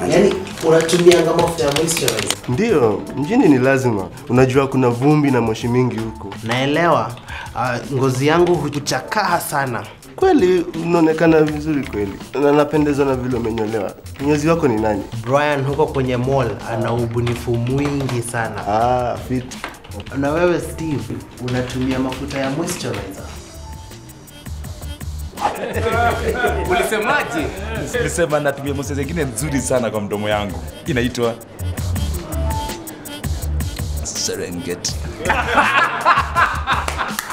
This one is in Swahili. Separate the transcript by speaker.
Speaker 1: Yaani unatumianga mafuta ya moisturizer?
Speaker 2: Ndiyo, mjini ni lazima. Unajua kuna vumbi na moshi mingi huko.
Speaker 1: Naelewa. Uh, ngozi yangu huchakaa sana.
Speaker 2: Kweli unaonekana vizuri kweli, na napendezwa na vile umenyolewa. Kinyozi wako ni nani?
Speaker 1: Brian huko kwenye mall ana ubunifu mwingi sana.
Speaker 2: Ah, fit.
Speaker 1: Na wewe Steve, unatumia mafuta ya moisturizer?
Speaker 3: Ulisemaje?
Speaker 4: Nilisema natumia mose zingine nzuri sana kwa mdomo yangu, inaitwa Serengeti.